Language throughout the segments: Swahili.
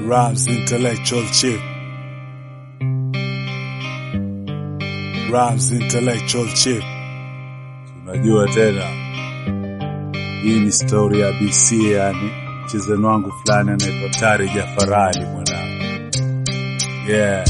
Rhymes intellectual chip. Rhymes intellectual chip. Unajua tena, hii ni story ya BC, yani mchezani wangu fulani anaitwa Tari Jafarali mwanangu. Yeah.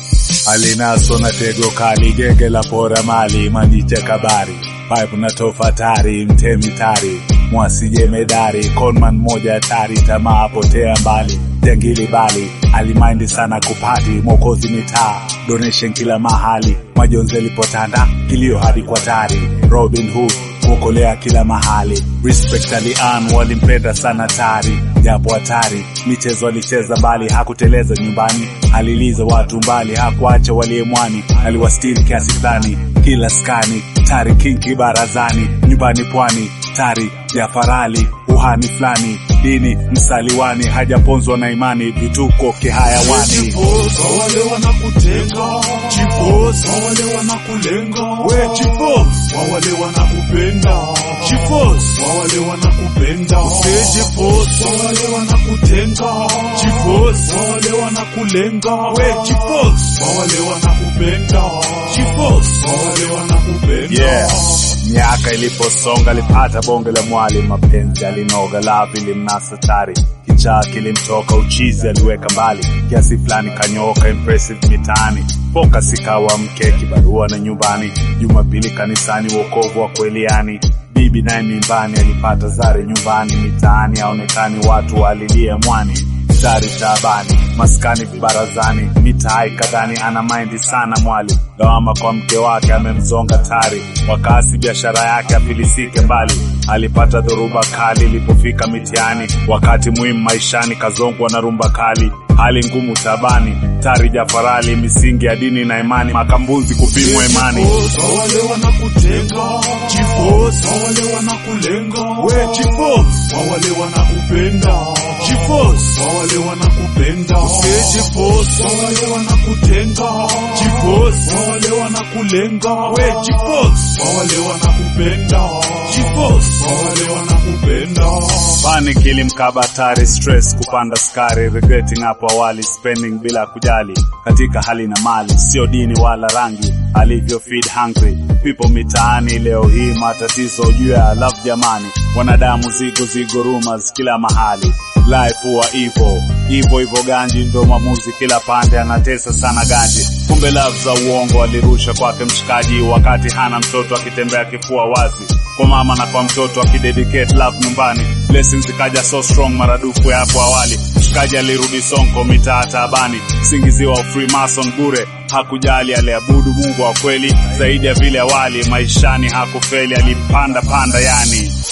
Alinaso na tego kali, genge la pora mali, manjiche kabari, pipe na tofatari, mtemi tari, mwasi jemedari, conman moja hatari, tamaa potea mbali, jangili bali, alimaindi sana kupati, mokozi mitaa, donation kila mahali, majonzi alipotanda, kilio hadi kwa tari, Robin Hood kuokolea kila mahali. Respect alian walimpenda sana Tari, japo hatari michezo alicheza bali hakuteleza nyumbani, aliliza watu mbali, hakuacha waliyemwani, aliwastiri kiasi fulani kila skani. Tari kinki barazani, nyumbani pwani, Tari Jafarali uhani fulani, dini msaliwani, hajaponzwa na imani, vituko kihayawani. Chipos, wale wanakutenga Chipos, wale wanakulenga We Chipos, wale wanakupenda Chipos, wale wanakupenda Useje Chipos, wale wanakutenga Chipos, wale wanakulenga We Chipos, wale wanakupenda Chipos, wale wanakupenda Yeah. Miaka iliposonga alipata bonge la mwali, mapenzi alinoga, lavi limnasa tari, kichaa kilimtoka, uchizi aliweka mbali, kiasi fulani kanyoka, impressive mitaani, focus ikawa mke, kibarua na nyumbani, Jumapili kanisani, wokovu wa kweli yani bibi naye mimbani, alipata zare nyumbani, mitaani aonekani, watu walilia mwani Tari taabani, maskani vibarazani, mitaa ikadhani ana maindi sana mwali, lawama kwa mke wake amemzonga Tari, wakaasi biashara yake afilisike mbali, alipata dhoruba kali ilipofika mitiani, wakati muhimu maishani kazongwa na rumba kali, hali ngumu tabani, Tari Jafarali, misingi ya dini na imani, makambuzi kupimwa imani. Chipos, wale wanakutenga Chipos, wale wanakulenga We Chipos, wale wanakupenda Chipos, wale wanakupenda Useje Chipos, wale wanakutenga Chipos, wale wanakulenga We Chipos, wale wanakupenda Chipos, wale wanakupenda Panic ilimkaba Tari, stress kupanda skari, regretting hapo awali, spending bila kujali, katika hali na mali, sio dini wala rangi, alivyo feed hungry people mitaani. Leo hii matatizo juu ya love jamani, wanadamu zigo zigo, rumors kila mahali, life huwa ivo ivo ivo, ganji ndo maamuzi kila pande, anatesa sana ganji, kumbe love za uongo alirusha kwake mshikaji, wakati hana mtoto akitembea kifua wazi kwa mama na kwa mtoto akidedicate love nyumbani. Blessings ikaja so strong maradufu ya hapo awali. Mshikaji alirudi Sonko mitaa taabani, singiziwa Freemason bure, hakujali aliabudu Mungu wa kweli zaidi ya vile awali. Maishani hakufeli, alipanda panda yani